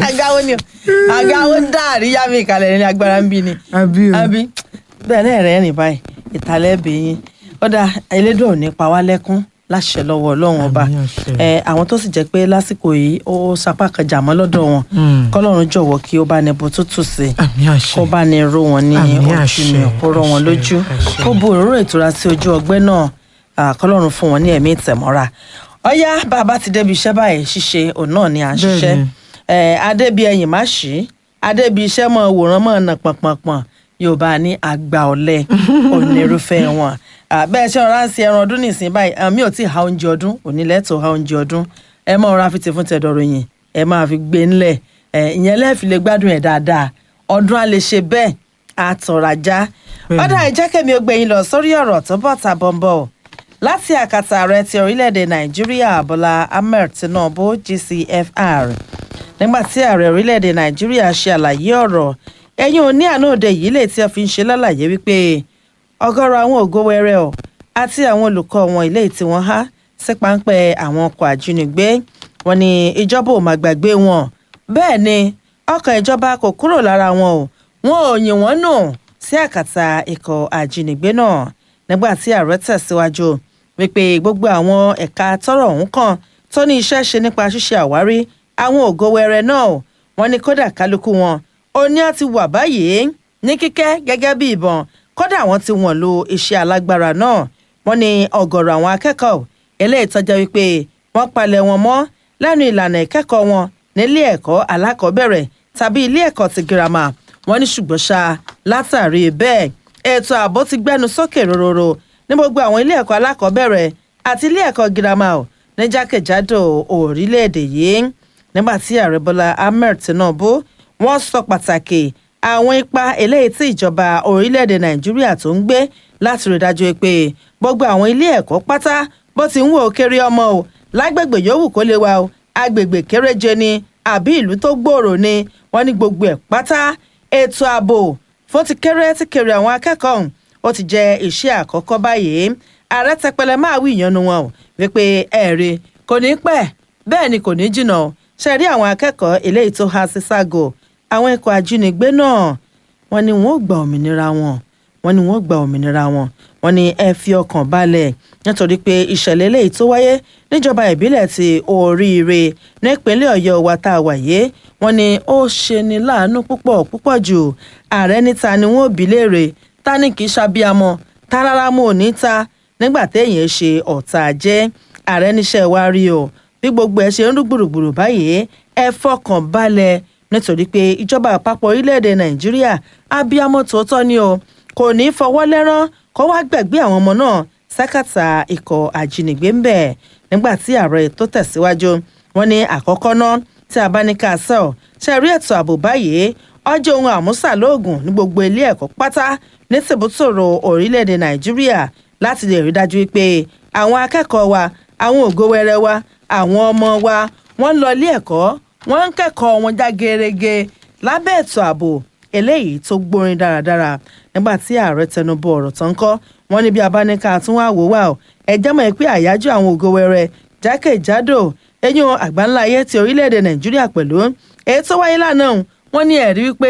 àgáwó ni o àgáwó dá àríyá mi ìkàlẹ̀ ní agbára ń bí ni àbí o àbí bẹ́ẹ̀ náà rẹ̀ rìn báyìí ìtàlẹ́ bẹ̀yìn ọ̀dà elédùn ò ní pa wá lẹ́kún láṣẹ lọ́wọ́ ọlọ́run ọba Àmín àṣẹ. ẹ àwọn tó sì jẹ́ pé lásìkò yìí ó sapá kan jà mọ́ lọ́dọ̀ wọn Mm. kọ́lọ́run jọ̀wọ́ kí ó bá ní bó tútù sí i àmì àṣẹ kó bá ní ró wọn ní Àmín ojú àṣẹ, ni kó rọ wọn àṣẹ, lójú àṣẹ. kó bu òróró ìtura sí ojú ọgbẹ́ náà à, kọ́lọ́run fún wọn ní ẹ̀mí ìtẹ̀mọ́ra ọ̀yá bàbá ti débi iṣẹ́ báyìí ṣíṣe òun náà ni à ń ṣiṣẹ́ Bẹ́ẹ̀ni. ẹ̀ adébi ẹ̀yìn má ṣí adébi iṣẹ́ mọ̀ wòran mọ̀ nà pọ̀npọ̀npọ̀n yorùbá ní àgbà ọ̀lẹ onírúfẹ́ wọn À, bẹ́ẹ̀ ṣe ọ̀rá ń ṣe ẹran ọdún nìsín báyìí àmì ò tí ì ha oúnjẹ ọdún òní lẹ́tọ̀ọ́ ha oúnjẹ ọdún ẹ mọ̀ ọ̀rá fi ti fún tẹ̀dọ̀rọ̀ yìí ẹ máa fi gbé ńlẹ̀ ẹ ìyẹn lẹ́ẹ̀fì lè gbádùn ẹ̀ dáadáa ọdún á lè ṣe bẹ́ẹ̀ àtọ̀ràjá ọ̀dà ìjẹ́kẹ̀mí ó gbẹ̀yìn lọ sórí ọ̀rọ̀ tó bọ̀ ta bọ̀m̀bọ̀ láti àkàtà ààrẹ ti orílẹ̀-èdè nàìjíríà bọ́lá ahmed tinubu gcfr nígbà tí ààrẹ orílẹ̀-èdè nàìjíríà ṣe àlàyé ọ̀rọ̀ ẹ̀yìn òní àná òde yìí lè tí a fi ń ṣe lálàyé wípé ọ̀gọ̀rọ̀ àwọn ògo wẹrẹ o àti àwọn olùkọ́ wọn ilé tí wọ́n há sí páńpẹ́ àwọn ọkọ̀ àjínigbé wọn ni ìjọba ò máa gbàgbé wọn bẹ́ẹ̀ ni ọkọ̀ ìjọba kò kúrò lára wọn o wọn ò yìn wọ́n nù sí àkàtà ikọ̀ àjínigbé náà nígbà tí ààrẹ tẹ̀síwájú wípé gbogbo àwọn ẹ̀ka tọ́rọ̀ ọ̀hún kan tó ní iṣẹ́ ṣe nípa ṣíṣe àwárí àwọn ògo wẹrẹ náà o wọn ni kódà kálukú wọn ó ní á ti wà báyìí ní kíkẹ́ gẹ́gẹ́ bí ìbọn kódà wọ́n ti wọ̀n lo iṣẹ́ alágbára náà wọ́n ní ọ̀gọ̀rọ̀ àwọn akẹ́kọ̀ọ́ eléyìí tọ́jọ́ wípé wọ́n palẹ̀ wọn mọ́ lẹ́nu ìlànà ìkẹ́kọ̀ọ́ wọn nílé ẹ̀kọ́ alákọ̀ọ́bẹ̀rẹ̀ tàbí ilé ẹ̀kọ́ ti girama wọ́n ní ṣùgbọ́n ṣá látàrí bẹ́ẹ̀ ètò ààbò ti gbẹ́nu sókè rororo ní gbogbo àwọn ilé ẹ̀kọ́ alákọ̀ọ́bẹ̀rẹ̀ àti ilé ẹ̀kọ́ girama ò ní jákèjádò orílẹ̀-èdè yìí nígbà tí ààrẹ bọ́lá ahmed tinubu wọ́n sọ pàtàkì àwọn ipa eléyìí tí ìjọba orílẹ̀-èdè nàìjíríà tó ń gbé láti rí dájú pé gbogbo àwọn ilé ẹ̀kọ́ pátá bó ti ń wò ó kéré ọmọ o lágbègbè yòówù kó lè wà o agbègbè kéréje ni àbí ìlú tó gbòòrò ni wọ́n ní gbogbo ẹ̀ pátá ètò ààbò fún ti kéré ti kéré àwọn akẹ́kọ̀ọ́ ọ̀hún ó ti jẹ́ iṣẹ́ àkọ́kọ́ báyìí ààrẹ tẹpẹlẹ máa wí ìyanu wọn o wípé ẹ̀rí kò ní pẹ́ bẹ́ẹ̀ ni kò ní jìnnà o ṣe rí àwọn akẹ́kọ̀ọ́ eléyìí tó há sí ságo àwọn ikọ̀ ajínigbé náà wọ́n ní wọ́n ó gba òmìnira wọn wọ́n ní wọ́n ó gba òmìnira wọn wọ́n ní ẹ fi ọkàn balẹ̀ nítorí pé ìṣẹ̀lẹ̀ eléyìí tó wáyé níjọba ìbílẹ̀ ti oríire nípínlẹ̀ ọ̀yọ́ wa tá a wà yé wọ́n ní ó ṣe ni láàánú púpọ̀ púpọ̀ jù ààrẹ níta ni wọ́n ò bí léèrè ta ni kì í ṣàbíamọ ta rárá mo ò ní ta nígbà téèyàn ṣe ọ̀tá jẹ́ ààrẹ níṣẹ́ wa rí o bí gbogbo ẹ ṣe ń rú gbùrùgbùrù báyìí ẹ fọkàn balẹ̀ nítorí pé ìjọba àpapọ̀ orílẹ̀-èdè nàìjíríà abiyamọ tòótọ́ ni o kò ní í fọwọ́ lẹ́rán kó wá gbẹ̀gbé àwọn ọmọ náà sákàtà ikọ̀ àjínigbé ń bẹ̀ nígbà tí ààrẹ tó tẹ̀síwájú wọn ní àkọ́kọ́ náà tí a bá ní ká sọ ṣe rí ètò ààbò báyìí ọjọ́ ohun àmúṣàlóògùn ní gbogbo ilé ẹ̀kọ́ pátá ní tìbútòrò orílẹ̀-èdè nàìjíríà láti lè rí dájú pé àwọn akẹ́kọ̀ọ́ wa àwọn ògo wẹrẹ wa àwọn ọmọ wa wọ́n ń lọ ilé ẹ̀kọ́ wọ́n ń kẹ́kọ̀ọ́ wọn já gerege lábẹ́ ètò ààbò eléyìí tó gbórin dáradára nígbà tí ààrẹ tẹnubọ ọ̀rọ̀ tán kọ́ wọ́n ní bí abáníkà tún wá wò wá o ẹjẹ́ mọ̀ pé àyájọ́ àwọn ògo wẹrẹ jákèjádò eyín àgbáńlá ayé ti orílẹ̀-èdè nàìjíríà pẹ̀lú èyí tó wáyé lánàá wọ́n ní ẹ̀rí wípé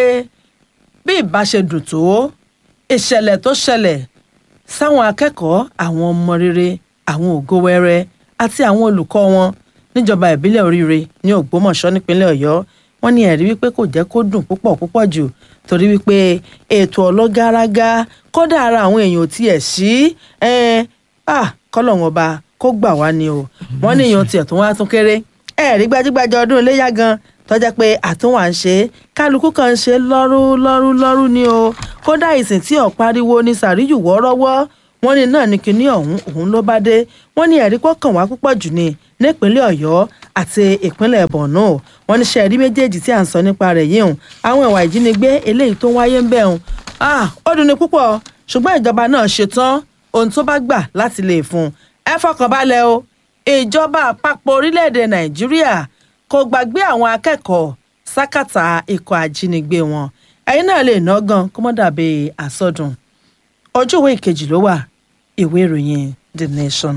bí ìbá ṣe dùn tó ìṣẹ̀lẹ̀ tó ṣẹlẹ̀ sáwọn akẹ́kọ̀ọ́ àwọn ọmọ rere àwọn ògo wẹrẹ àti àwọn olùkọ́ wọn níjọba ìbílẹ̀ oríire ní ògbómọ̀ṣọ́ nípínlẹ̀ ọ̀yọ́ wọ́n ní ẹ̀rí wípé kò jẹ́ kó dùn púpọ̀ púpọ̀ jù torí wípé ètò ọlọ́gárágá kódà ara àwọn èèyàn ò tiẹ̀ sí kọ́lọ̀ wọn ba kó gbà wá ni o wọ́n ní èèyàn tiẹ̀ tó wá tún kéré ẹ̀rí gbajúgbajà ọdún iléyà gan tọ́jà pé àtúnwà ń ṣe kálukú kan ń ṣe lọ́rú lọ́rú lọ́rú ni o kódà ìsìn tí ọ̀ pariwo ní sàríyù wọ́ọ́rọ́wọ́ wọ́n ní náà ní kinní ọ̀hún òun ló bá dé wọ́n ní ẹ̀rí kọ́kàn wá púpọ̀ jù ní nípínlẹ̀ ọ̀yọ́ àti ìpínlẹ̀ borno wọ́n ní sẹ́ẹ̀rí méjèèjì tí à ń sọ nípa rẹ̀ yìí hùn àwọn ìwà ìjínigbé eléyìí tó wáyé ń bẹ̀ hùn ó dùn ní púpọ̀ ṣùgbọ́n ìjọba náà ṣetán ohun tó bá gbà láti lè fún ẹ fọkàn balẹ̀ o ìjọba àpapọ̀ orílẹ̀-èdè nàìjíríà kò gbàgbé àwọn akẹ́kọ̀ọ́ sákàtà ikọ̀ àjínigbé wọn ẹ̀yin náà lè ná gan kó mọ́ dàbí àsọdùn ojú ìwé ìkejì ló wà ìwé ìròyìn the nation.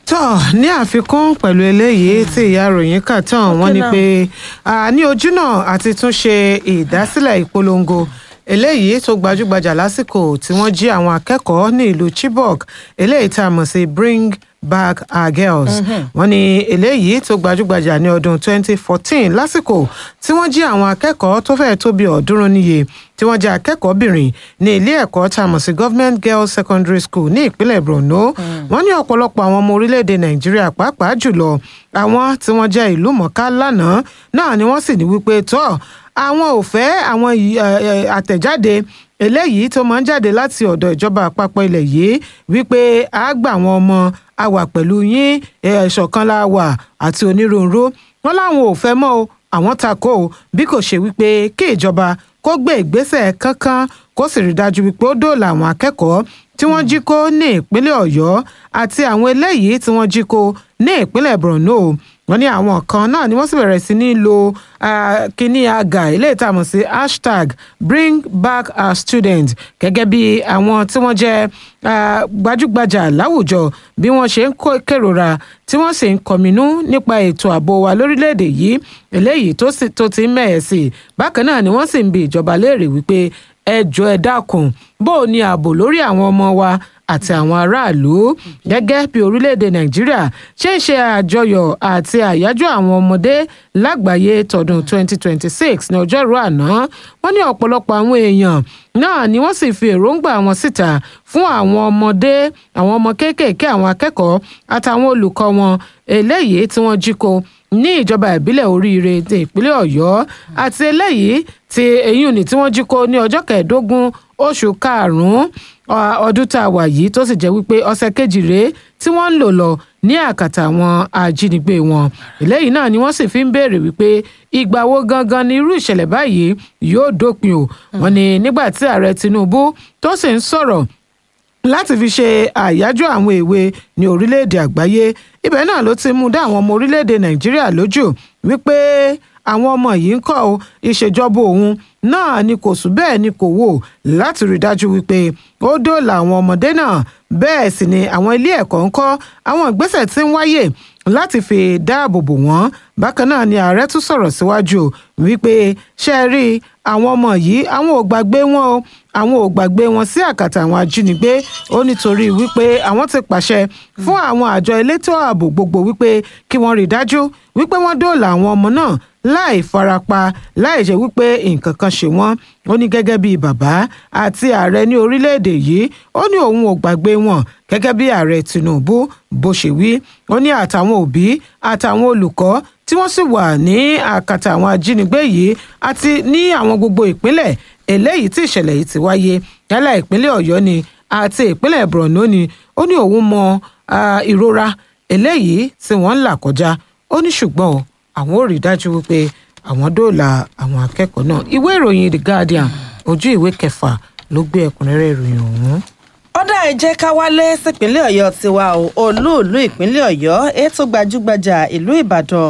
tọ́ ní àfikún pẹ̀lú eléyìí tí ìyá ròyìn kà tán wọ́n ní náà. pé a ní ojúnà àti tún ṣe ìdásílẹ̀ ìpolongo eléyìí tó gbajúgbajà lásìkò tí wọ́n jí àwọn akẹ́kọ̀ọ́ ní ìlú Chibok eléyìí tá a mọ̀ sí bring back our girls wọ́n ní eléyìí tó gbajúgbajà ní ọdún 2014 lásìkò tí wọ́n jí àwọn akẹ́kọ̀ọ́ tó fẹ́ẹ̀ tó bí ọ̀ọ́dúnrún níye tí wọ́n jẹ́ akẹ́kọ̀ọ́bìnrin ní ilé ẹ̀kọ́ tá a mọ̀ sí government girls secondary school ní ìpínlẹ̀ Borno wọ́n ní ọ̀pọ̀lọpọ̀ àwọn ọmọ orílẹ̀-èdè Nàìjíríà pàápàá jùlọ àwọn tí wọ́n jẹ́ ìlú mọ̀ká lánàá náà ni wọ́n sì ní wípé tọ́ àwọn ò fẹ́ àwọn ì- ẹ, ẹ, àtẹ̀jáde eléyìí tó máa ń jáde láti ọ̀dọ̀ ìjọba àpapọ̀ ilẹ̀ yìí wípé a gbà àwọn ọmọ a wà pẹ̀lú yín ẹ, ìṣọ̀kan la wà àti onírúurú wọn láwọn ò fẹ́ mọ́ o àwọn takò o bí kò ṣe wípé kí ìjọba kó gbé ìgbésẹ̀ kankan kó sì rí dájú wípé ó dóòlà àwọn akẹ́kọ̀ọ́ tí wọ́n jí kó ní ìpínlẹ̀ ọ̀yọ́ àti àwọn eléyìí tí wọ́n jí kó ní ìpínlẹ̀ borno wọ́n ní àwọn kan náà ni wọ́n sì bẹ̀rẹ̀ sí ní lo ah, kíní àgà eléyìí tá a mọ̀ sí hashtag bring back our students gẹ́gẹ́ bí àwọn tí wọ́n jẹ́ ah, gbajúgbajà láwùjọ bí wọ́n ṣe ń kó kérora tí wọ́n sì ń kọminú nípa ètò ààbò wa lórílẹ̀‐èdè yìí eléyìí tó sì- tó ti ń mẹ̀ẹ́ sí i bákan náà ni wọ́n sì ń bi ìjọba léèrè wípé ẹ jọ̀ọ́ ẹ dákun bó o ní ààbò lórí àwọn ọmọ wa àti àwọn aráàlú gẹ́gẹ́ bí orílẹ̀-èdè nàìjíríà ṣe ń ṣe àjọyọ̀ àti àyájọ́ àwọn ọmọdé lágbàáyé tọdún 2026 ní ọjọ́rú àná wọ́n ní ọ̀pọ̀lọpọ̀ àwọn èèyàn náà ni wọ́n sì fi èròǹgbà wọn síta fún àwọn ọmọdé àwọn ọmọ kéékèèké àwọn akẹ́kọ̀ọ́ àtàwọn olùkọ́ wọn eléyìí tí wọ́n jí kó ní ìjọba ìbílẹ̀ oríire ti ìpínlẹ̀ ọ̀yọ́ àti eléyìí ti eyín òní tí wọ́n jí kó ní ọjọ́ kẹẹ̀ẹ́dógún oṣù karùn-ún ọ- ọdún tá a wà yìí tó sì jẹ́ wípé ọ̀sẹ̀ kejì rèé tí wọ́n ń lò lọ ní àkàtà àwọn ajínigbé wọn eléyìí náà ni wọ́n sì fi ń béèrè wípé ìgbà wo gangan ni irú ìṣẹ̀lẹ̀ báyìí yóò dópin o wọ́n ní nígbà tí ààrẹ tinubu tó sì ń sọ̀rọ̀ láti fi ṣe àyájọ́ àwọn èwe ní orílẹ̀-èdè àgbáyé ibẹ̀ náà ló ti mú dá àwọn ọmọ orílẹ̀-èdè nàìjíríà lójú wípé àwọn ọmọ yìí ń kọ́ ọ ìṣèjọba òun náà ni kò sùn bẹ́ẹ̀ ni kò wò láti rí dájú wípé ó dóòlà àwọn ọmọdé náà bẹ́ẹ̀ sì ni àwọn ilé ẹ̀kọ́ ń kọ́ àwọn ìgbésẹ̀ tí ń wáyè láti fi dáàbò bò wọ́n bákan náà ni ààrẹ tún sọ̀rọ̀ síwájú o wípé ṣe é rí àwọn ọmọ yìí àwọn ò gbàgbé wọn o àwọn ò gbàgbé wọn sí àkàtà àwọn ajínigbé ó nítorí wípé àwọn ti pàṣẹ fún àwọn àjọ elétò ààbò gbogbo wípé kí wọ́n rí i dájú wípé wọ́n dóòlà àwọn ọmọ náà láì farapa láì jẹ́ wípé nǹkan kan ṣe wọ́n ó ní gẹ́gẹ́ bíi bàbá àti ààrẹ ní orílẹ̀-èdè yìí ó ní òun ò gbàgbé wọn gẹ́gẹ́ bí ààrẹ Tinubu bó ṣe wí ó ní àtàwọn òbí àtàwọn olùkọ́ tí wọ́n sì wà ní àkàtà àwọn ajínigbé yìí àti ní àwọn gbogbo ìpínlẹ̀ eléyìí tí ìṣẹ̀lẹ̀ yìí ti wáyé yálà ìpínlẹ̀ Ọ̀yọ́ ni àti ìpínlẹ̀ Borno ni ó ní òun mọ ah, ìrora eléyìí tí wọ́n ń là kọjá ó ní ṣùgbọ́n o, àwọn ò rí dájú wípé àwọn dóòlà àwọn akẹ́kọ̀ọ́ náà ìwé ìròyìn The Guardian ojú ìwé kẹfà ló gbé ẹ̀kúnrẹ́rẹ́ ìròyìn ọ̀hún. ọ̀dà ẹ jẹ́ ká wálé sípínlẹ̀ ọ̀yọ́ tiwa o olúùlú ìpínlẹ̀ ọ̀yọ́ ètò gbajúgbajà ìlú ìbàdàn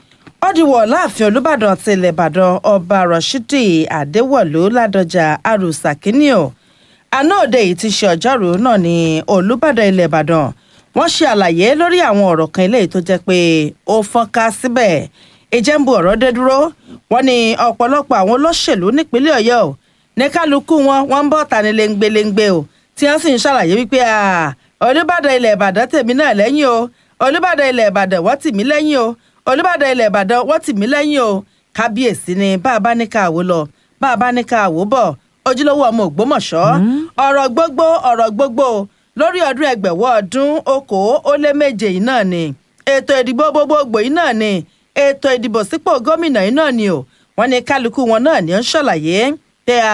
ọdìwọ̀ láàfin olùbàdàn ti ilẹ̀ ìbàdàn ọba rashidi adéwọ̀lú ládọjà arúsà kínníò àná òde yìí ti ṣe ọjọ́rùú náà ní olùbàdàn ilẹ̀ ìbàdàn wọ́n ṣe àlàyé lórí àwọn ọ̀rọ̀ kan eléyìí tó jẹ́ pé ó fọ́nká síbẹ̀ ìjẹ́nbu ọ̀rọ̀ dé dúró wọ́n ní ọ̀pọ̀lọpọ̀ àwọn olóṣèlú nípínlẹ̀ ọ̀yọ́ o ní kálukú wọn wọ́n ń bọ̀ tani léńgbéléńgbé o tí wọ́n sì ń ṣàlàyé wípé "Ah, olùbàdàn ilẹ̀ ìbàdàn tèmi náà lẹ́yìn o olùbàdàn ilẹ̀ ìbàdàn wọ́n tì mí lẹ́yìn o olùbàdàn ilẹ̀ ìbàdàn wọ́n tì mí lẹ́yìn o kábíyèsí ni bá a bá ní ká àwò lọ bá a bá ní ká àwò bọ̀ ojúlówó ọmọ ògbómọ̀ṣọ́ ọ̀rọ̀ gbogbo ọ̀rọ̀ gbogbo lórí ọdún ẹgbẹ̀wọ́ ọdún okòó ó lé méje yìí náà ni ètò ìdìbò gbogbogbò yìí náà ni ètò ìdìbò sípò gómìnà yìí náà ni o wọ́n ní kálukú wọn náà ni ó ń ṣàlàyé pé à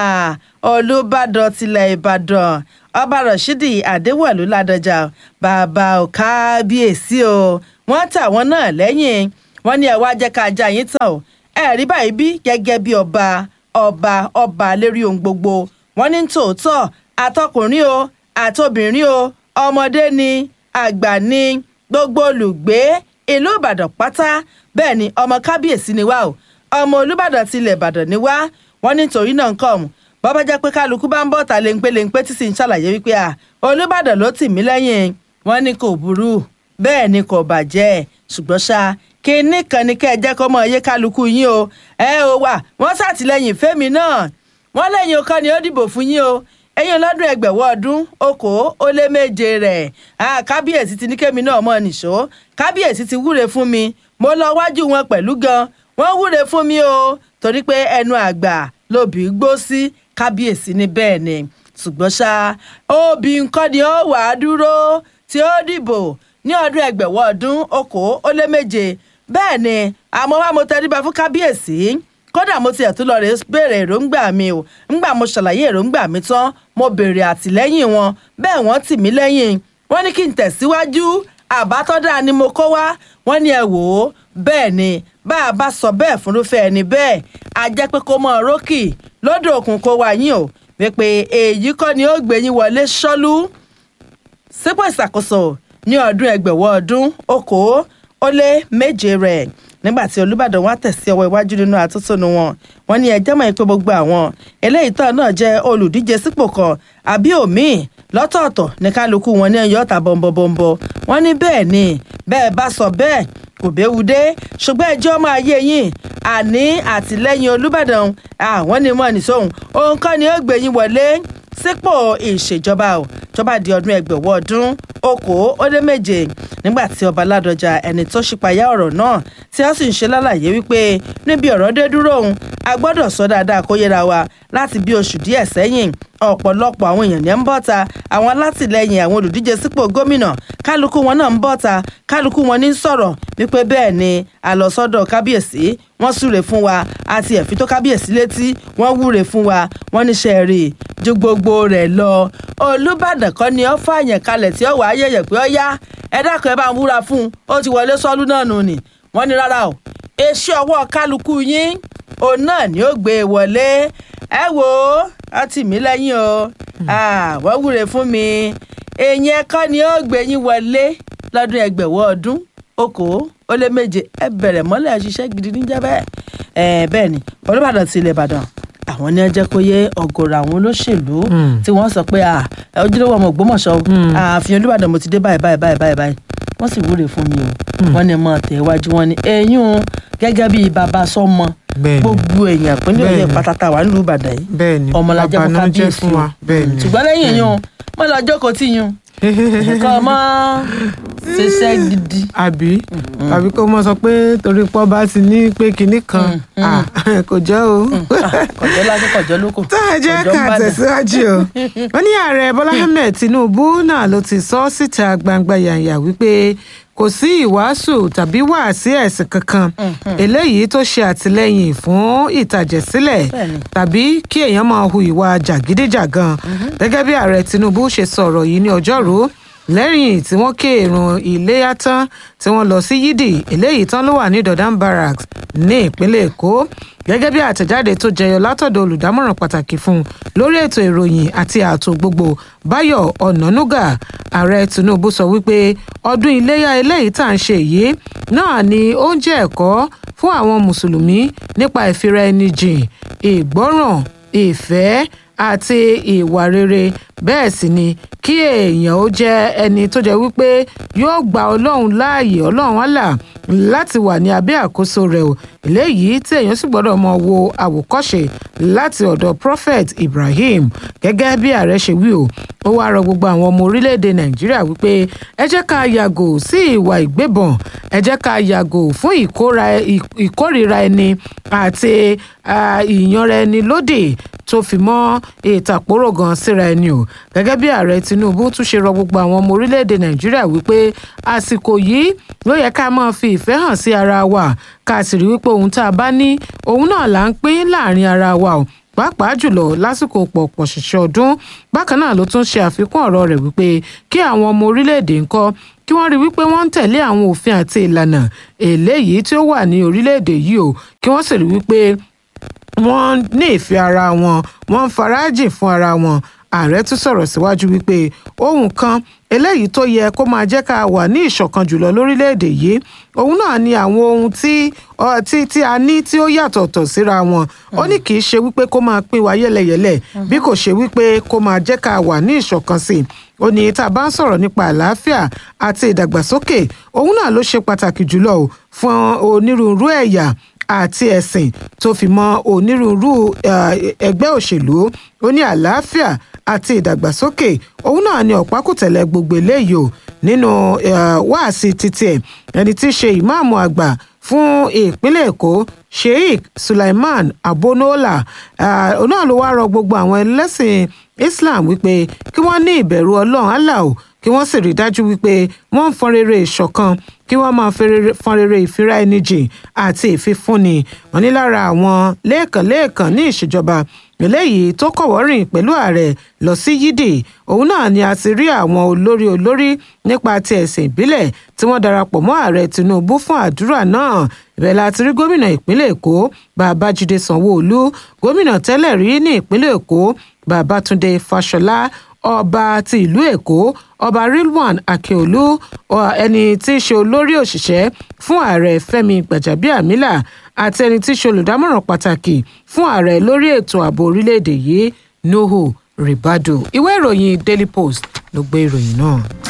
olùbàdàn tilẹ̀ ìbàdàn ọba rashidi adéwọ̀lú ládọjà bàbá ò kábíyèsí o wọ́n tà wọ́n náà lẹ́yìn wọ́n ní ẹ wá jẹ́ ká já yín tán o ẹ rí báyìí bí gẹ́gẹ́ bí ọba ọba ọba lérí ohun gbogbo wọ́n ní tòótọ́ àtọkùnrin o àtobìnrin o ọmọdé ni àgbà ni gbogbo olùgbé ìlú ìbàdàn pátá bẹ́ẹ̀ ni ọmọ kábíyèsí ni wá o ọmọ olùbàdàn tilẹ̀ ìbàdàn ni wá wọ́n ní torí náà ń kọ́ ọ̀hún bọ́bá jẹ́ pé kálukú bá ń bọ̀ ta léńpé léńpé tí sì ń ṣàlàyé wípé à olùbàdàn ló tì mí lẹ́yìn wọ́n ní kò burú bẹ́ẹ̀ ni kò bàjẹ́ ṣùgbọ́n ṣá kinní kan ni kẹ́ ẹ jẹ́ kó mọ iye kálukú yín o ẹ ò wà wọ́n ṣàtìlẹ́yìn fẹ́mi náà wọ́n lẹ́yìn ọkọ ni ó dìbò fún yín o ẹ̀yin lọ́dún ẹgbẹ̀wọ́ ọdún okòó ó lé méje rẹ̀ kábíyèsí ti ní kémi náà mọ̀ nìṣó kábíyèsí ti wúre fún mi mo lọ wájú wọn pẹ̀lú gan wọ́n wúre fún mi o torí pé ẹnu àgbà lóbi gbó sí kábíyèsí ní bẹ́ẹ̀ ni ṣùgbọ́n ṣá òbí nǹkan ni ó wà á dúró tí ó dìbò ní ọdún ẹgbẹ̀wọ́ ọdún okòó ó lé méje bẹ́ẹ̀ ni àmọ́ wá mo tẹríba fún kábíyèsí kódà mo tiẹ̀ tún lọ rè béèrè èròǹgbà mi o ńgbà mo ṣàlàyé èròǹgbà mi tán mo béèrè àtìlẹ́yìn wọn bẹ́ẹ̀ wọ́n tì mí lẹ́yìn wọ́n ní kí n tẹ̀síwájú àbátọ́dá ni mo kó wá wọ́n ní ẹ wò ó bẹ́ẹ̀ ni bá a bá sọ bẹ́ẹ̀ fúnrúfẹ́ ẹni bẹ́ẹ̀ a jẹ́ pé kó mọ rókì lódò òkun kó wá yín o wípé èyí kọ́ ni ó gbé yín wọlé ṣọ́lú sípò ìṣàkóso ní ọdún ẹgbẹ̀wọ́ ọdún okòó ó lé méje rẹ̀ nígbà tí olùbàdàn wá tẹ̀sí ọwọ́ iwájú nínú àtúntònú wọn wọn ní ẹjẹ́ mọ̀ pé gbogbo àwọn eléyìí tán náà jẹ́ olùdíje sípò kan àbí òmíì lọ́tọ̀ọ̀tọ̀ ní kálukú wọn ní ẹ̀yọ́ ọ̀tà bọ̀m̀bọ̀m̀bọ̀ wọn ní bẹ́ẹ̀ ni bẹ́ẹ̀ bá sọ bẹ́ẹ̀ kò béwu dé ṣùgbọ́n ẹjọ́ máa yé yín àní àtìlẹ́yìn olùbàdàn àwọn ni mọ̀ nìṣóhun òun kọ́ ni ó gbé yín wọlé sípò ìṣèjọba ò jọba di ọdún ẹgbẹ̀wọ́ ọdún okòó ó lé méje nígbà tí ọba ládọjà ẹni tó ṣípayá ọ̀rọ̀ náà tí wọ́n sì ń ṣe lálàyé wípé níbi ọ̀rọ̀ dé dúró òun a gbọ́dọ̀ sọ dáadáa kó yẹra wa láti bí oṣù díẹ̀ sẹ́yìn ọ̀pọ̀lọpọ̀ àwọn èèyàn ní ń bọ̀ ta àwọn alátìlẹyìn àwọn olùdíje sípò gómìnà kálukú wọn náà ń bọ̀ ta kálukú wọn ní sọ̀rọ̀ wípé bẹ́ẹ̀ ni àlọ́sọ́dọ̀ kábíyèsí wọ́n súre fún wa àti ẹ̀fí tó kábíyèsí létí wọ́n wúre fún wa wọ́n níṣẹ́ rí ju gbogbo rẹ̀ lọ olùbàdàn kan ni ó fààyàn kalẹ̀ tí ó wàá yẹ̀yẹ̀ pé ó yá ẹ dákun ẹ bá ń wúra fún un ó ti wọlé sọ́lú náà nù ni wọ́n ní rárá o èsì ọwọ́ kálukú yín òun náà ni ó gbé e wọlé ẹ wò ó á tì mí lẹ́yìn o wọ́n wúre fún mi èèyàn ẹ̀kọ́ ni ó gbé yín wọlé lọ́dún ẹgbẹ̀wọ́ ọdún okòó ó lé méje ẹ bẹ̀rẹ̀ mọ́lẹ̀ ṣiṣẹ́ gidi níjẹ́ bẹ́ẹ̀ bẹ́ẹ̀ ni olùbàdàn ti ilẹ̀ ìbàdàn àwọn ní ẹjẹ kó yé ọ̀gọ̀rọ̀ àwọn olóṣèlú tí wọ́n sọ pé ojúlówó ọmọ Ògbómọ̀ṣọ́ ààfin olùbàdàn mo ti dé báyìí báyìí báyìí báyìí báyìí wọ́n sì wúre fún mi o wọ́n ní mọ tẹ̀wájú wọn ni eyín gẹ́gẹ́ bíi bàbá sọ́mọ gbogbo èèyàn pínlẹ̀ òye pátátá wà nílùú ìbàdàn yìí ọmọlájà fún kábíyèsí o ṣùgbọ́n lẹ́yìn yín o mo lọ jókòó tí yín nǹkan ọmọ ṣiṣẹ́ gidi. àbí àbí kó mọ sọ pé torí pọ́ bá ti ní pé kinní kan kò jẹ́ o. kọjọ́ lásán kọjọ́ lóko. tá a jẹ́ ká tẹ̀síwájú o wọ́n ní ààrẹ bọ́lá ahmed tinubu náà ló ti sọ síta gbangba yànyà wípé kò sí ìwàásù tàbí wàásí ẹ̀sìn kankan eléyìí tó ṣe àtìlẹ́yìn fún ìtàjẹ̀sílẹ̀ tàbí kí èèyàn máa hu ìwà jàgídíjàgan gẹ́gẹ́ bí ààrẹ tinubu ṣe sọ̀rọ̀ yìí ní ọjọ́rú lẹ́yìn tí wọ́n ké ìrun iléyà tán tí wọ́n lọ sí yídì eléyìí tán ló wà ní dodan barracks ní ìpínlẹ̀ èkó gẹ́gẹ́ bí àtẹ̀jáde tó jẹyọ látọ̀dọ̀ olùdámọ̀ràn pàtàkì fún un lórí ètò ìròyìn àti ààtò gbogbo báyọ̀ ọ̀nànúgà ààrẹ tinubu sọ wípé ọdún iléyà eléyìí tá à ń ṣe yìí náà ni ó ń jẹ́ ẹ̀kọ́ fún àwọn mùsùlùmí nípa ìfira ẹni jìn ìgbọ́ràn ìfẹ́ àti ìwà rere bẹ́ẹ̀ sì ni kí èèyàn ó jẹ́ ẹni tó jẹ́ wípé yóò gba ọlọ́run láàyè ọlọ́run àlà láti wà ní abẹ́ àkóso rẹ̀ o eléyìí tí èèyàn sì gbọ́dọ̀ mọ wo àwòkọ́ṣe láti ọ̀dọ̀ prophet ibrahim gẹ́gẹ́ bí ààrẹ ṣe wí o ó wáá rọ gbogbo àwọn ọmọ orílẹ̀-èdè nàìjíríà wípé ẹ jẹ́ ká yàgò sí ìwà ìgbébọn ẹ jẹ́ ká yàgò fún ìkórìíra ẹni àti ìyanra ẹni lódì tó fi mọ́ ìtàpórò gan síra ẹni o gẹ́gẹ́ bí ààrẹ tinubu tún ṣe rọ gbogbo àwọn ọmọ orílẹ̀-èdè nàìjíríà wípé àsìkò yìí ló yẹ ká máa fi ìfẹ́ hàn sí ara wa ká sì rí wípé ohun tá a bá ní òun náà là ń pín láàrin ara wa o pàápàá jùlọ lásìkò pọ̀pọ̀ ṣìṣẹ́ ọdún bákan náà ló tún ṣe àfikún ọ̀rọ̀ rẹ̀ wípé kí àwọn ọmọ orílẹ̀-èdè ńkọ́ kí wọ́n rí wípé wọ́n ń tẹ̀lé àwọn òfin àti ìlànà eléyìí tí ó wà ní orílẹ̀-èdè yìí o kí wọ́n sì rí wípé wọ́n ní ìfẹ́ ara wọn wọ́n ń farajìn fún ara wọn ààrẹ tún sọ̀rọ̀ síwájú wípé ohun kan eléyìí tó yẹ kó máa jẹ́ ká wà ní ìṣọ̀kan jùlọ lórílẹ̀‐èdè yìí òun náà ni àwọn ohun tí tí tí a ní tí ó yàtọ̀tọ̀ síra wọn ó ní kì í ṣe wípé kó máa pín wa yẹ́lẹyẹ̀lẹ bí kò ṣe wípé kó máa jẹ́ ká wà ní ìṣọ̀kan sí i ó ní tá a bá ń sọ̀rọ̀ nípa àlàáfíà àti ìdàgbàsókè òun náà ló ṣe pàtàkì jùlọ o fún onírúurú ẹ̀yà àti ẹ̀sìn tó fi mọ́ onírúurú ẹgbẹ́ òṣèlú ó ní àlàáfíà àti ìdàgbàsókè òun náà ni ọ̀pákùtẹ̀lẹ̀ gbogbo eléyìí o nínú wáàsí títí ẹ̀ ẹni tí í ṣe ìmáàmù àgbà fún ìpínlẹ̀ èkó sheikh sulaiman abonola òun náà ló wá rọ gbogbo àwọn ẹlẹ́sìn islam wípé kí wọ́n ní ìbẹ̀rù ọlọ́run allah o kí wọ́n sì rí dájú wípé wọ́n ń fọn rere ìṣọ̀kan kí wọ́n máa fọn rere ìfira ẹni jìn àti ìfifúnni wọn ní lára àwọn lẹ́ẹ̀kan-lẹ́ẹ̀kan ní ìṣèjọba eléyìí tó kọ̀wọ́rìn pẹ̀lú ààrẹ lọ sí yídì òun náà ni a ti rí àwọn olórí olórí nípa ti ẹ̀sìn ìbílẹ̀ tí wọ́n darapọ̀ mọ́ ààrẹ tinubu fún àdúrà náà ibẹ̀ la ti rí gómìnà ìpínlẹ̀ èkó babájídé sanwóolu gómìnà tẹ́lẹ̀ rí ní ìpínlẹ̀ èkó babátúndé fáṣọlá ọba ti ìlú èkó ọba rilwan akeolu ẹni tí í ṣe olórí òṣìṣẹ́ fún ààrẹ fẹ́mi gbàjàbíàmílà àti ẹni tí í ṣe olùdámọ̀ràn pàtàkì fún ààrẹ lórí ètò ààbò orílẹ̀-èdè yìí nuhu ribadu ìwé ìròyìn daily post ló gbé ìròyìn náà.